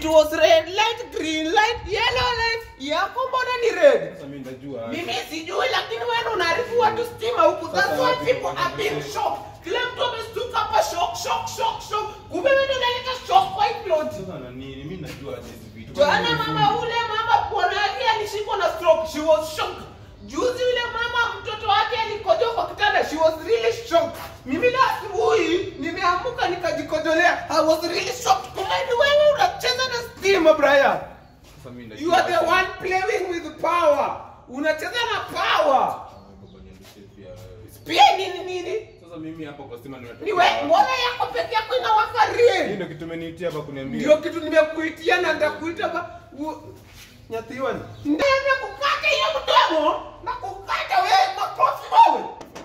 was red light, green light, yellow light. Yako mbona ni red? Sasa mimi ndajua. Mimi sijui lakini wewe unaharibu watu stima huku. That's Sasa why wapi people kwa are being nini? shocked. Kila mtu amestuka hapa shock, shock, shock, shock. Kumbe wewe ndio unaleta shock kwa hii plot. Sasa na nini? Mimi najua aje hizi vitu. Jana mama ule mama bwana yake alishikwa na stroke. She was shocked. Juzi yule mama mtoto wake alikojoa kwa kitanda. She was really shocked. Mimi leo asubuhi nimeamka nikajikojolea. I was really shocked. Kumbe ni wewe unacheza na stima Brian. Sasa mimi ndajua. You are the one playing with power. Unacheza na power. Baba niendeshe pia wewe. Pia nini nini? Sasa mimi hapo kwa stima nimetoka. Ni wewe mbona yako peke yako inawaka Hii real? ndio kitu umeniitia hapa kuniambia. Ndio kitu nimekuitia na nitakuita ba u- Nyathiwa ni. Ndio kukata hiyo mdomo na kukata wewe makofi wewe.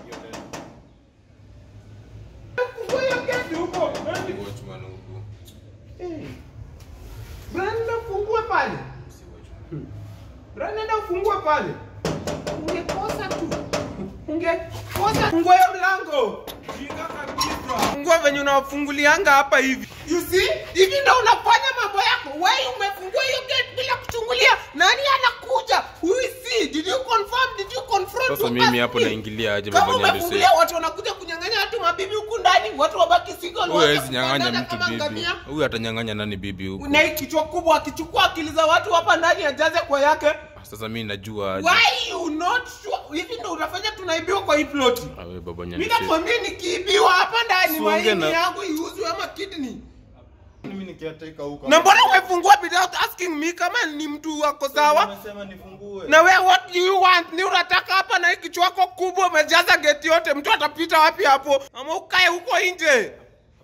Fungua hiyo geti huko. Watchman huku. Eh. Brenda fungue pale. Si watchman. Brenda ufungue pale. Ungekosa tu. Ungekosa fungua hiyo mlango. Jinga kabisa. Fungua venye unafungulianga hapa hivi. You see? Hivi ndo unafanya mambo yako. Wewe umefungua hiyo gate bila kuchungulia. Nani anakuja? Who is he? Did you confirm? Did you confront? Sasa Who mimi asked hapo me? naingilia aje Kama baba Nyanduse? umefungulia watu wanakuja kunyang'anya watu mabibi huku ndani, watu wabaki single. Huyu wote hawezi nyang'anya kupandana mtu kama bibi. ngamia. Huyu atanyang'anya nani bibi huku? Na hii kichwa kubwa akichukua akili za watu hapa ndani ajaze kwa yake. Sasa mimi najua aje. Why you not sure? Hivi ndo utafanya tunaibiwa kwa hii ploti. Awe baba Mimi Nyanduse. nakwambia nikiibiwa hapa ndani Siongee maini na- yangu iuzwe ama kidney. Mimi nikiateka huko. Na mbona umefungua without asking me kama ni mtu wako sawa? Nimesema nifungue. Na wewe what do you want? Ni unataka hapa na hii kichwa chako kubwa umejaza geti yote, mtu atapita wapi hapo? Ama ukae huko nje.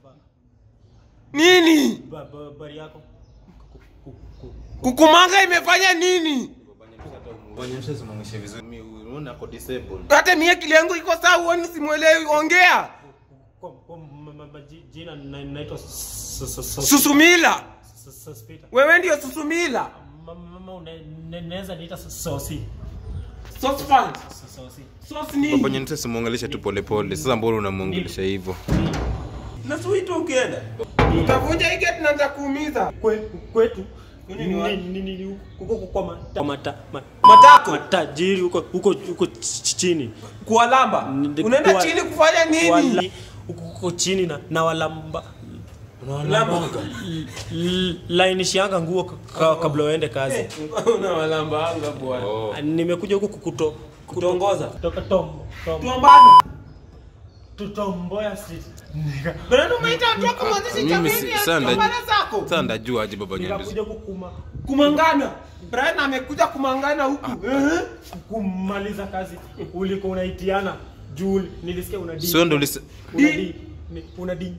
Nini? Ba- ba- Habari yako? Ku- ku- ku- Kukumanga imefanya nini? Bonyesha zimuonyeshe vizuri. Mimi unaona ako disabled. Hata mie akili yangu iko sawa, huoni simuelewi. Ongea. kwa- kwa ma- ma- ma- ji- Jina na- naitwa S- S- S- S- Susumila. S- Sospita. Wewe ndio Susumila. Ma- Mama une- ne- naweza niita S- Sosi. Sospan. S- Sosi. Sos Baba nini? Nyanduse simuongeleshe tu polepole. Sasa mbona unamuongelesha hivyo? Na suito ukienda. Utavunja hii gate na nitakuumiza. Kwe- Kwetu Kwenye ni wapi? ni- ni- ni- huko kwa mata- mata- ma- Matako. matajiri huko huko huko ch- chini Kuwalamba. Ndi- Unaenda kuwa- chini kufanya nini? Wala- huko huko chini na na walamba Lamba. L- lainishianga nguo ka- ka- kabla uende kazi Unawalamba anga bwana. Oh. nimekuja huku kukuto Kutongoza. kutoka tom tom Tuambana. to Tomboya Street Nika- Brenda umeita watu wako mwanzishi Mimi jamii si- ya sana- tuambana zako. Sasa ndajua aje baba Nyanduse. nikakuja kukuma Kumangana. Brian amekuja kumangana huku. Eh? kumaliza kazi uliko unaitiana juu nilisikia una di Sio ndo ulise una Di. di ni- una di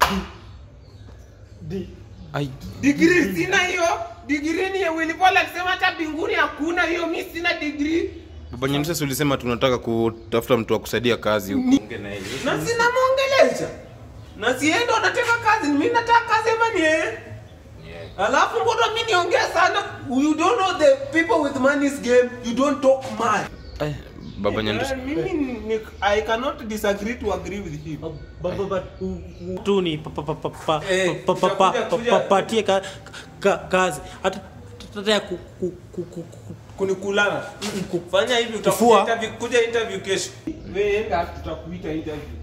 di di Ai. Degree sina hiyo. Degree ni ya Willy Paul alisema hata mbinguni hakuna hiyo. Mimi sina degree. Baba Nyanduse si ulisema tunataka kutafuta mtu wa kusaidia kazi huko. Ongea na yeye. Na sina muongelesha. Na siendo nataka kazi. Mimi nataka kazi ama ni yeye? Alafu mbona mimi niongea sana? You don't know the people with money's game. You don't talk much. Ai, Baba Nyanduse. Mimi ni, I cannot disagree to agree with him. Ba- ba- ba- u- u- tu ni pa- pa- pa- pa- pa- Eh, pa- pa- pa- kuja- pa- kuja- pa- patie ka- ka- kazi hata hata ya ku- ku- ku- ku- ku- kunikulana kufanya hivi utakuja Kufua. interview kuja interview kesho wewe enda tutakuita interview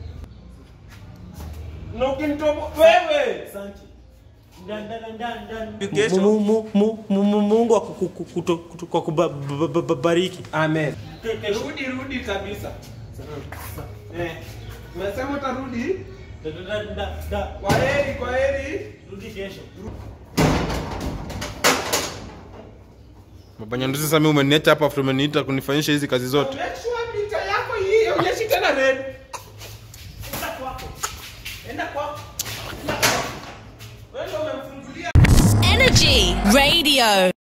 na ukinitobo wewe Asante. Nda- nda- nda- nda- nda- Kesho. Mu- mu- mu- mu- mu- Mungu aku- ku- ku- ku- ku- kwa kubariki amen rudi rudi kabisa eh unasema utarudi kwa heri kwa heri rudi kesho Baba Nyanduse sasa mimi umeniacha hapa after umeniita kunifanyisha hizi kazi zote. make sure mita yako hii onyeshi tena red enda kwako enda kwako Enda kwako. wewe ndio umemfungulia Energy Radio.